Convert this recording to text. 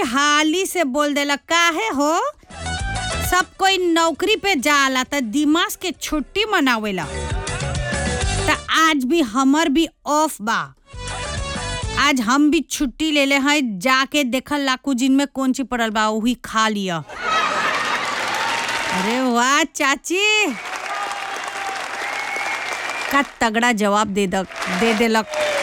हाली से बोल देला काहे हो सब कोई नौकरी पे जाला त दिमाग के छुट्टी मनावेला त आज भी हमर भी ऑफ बा आज हम भी छुट्टी ले ले हैं जाके देखल लाकू जिन में कौन ची पड़ल बा वही खा लिया अरे वाह चाची का तगड़ा जवाब दे दक दे देलक